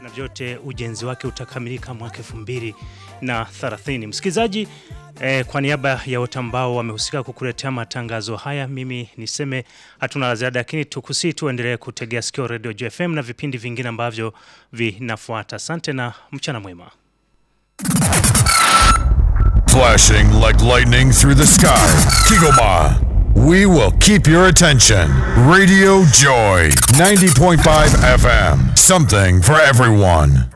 na vyote ujenzi wake utakamilika mwaka elfu mbili na thelathini. Msikilizaji, eh, kwa niaba ya wote ambao wamehusika kukuletea matangazo haya, mimi niseme hatuna la ziada, lakini tukusii tuendelee kutegea sikio Radio JFM na vipindi vingine ambavyo vinafuata. Asante na mchana mwema. Flashing like lightning through the sky. Kigoma. We will keep your attention. Radio Joy 90.5 FM. Something for everyone.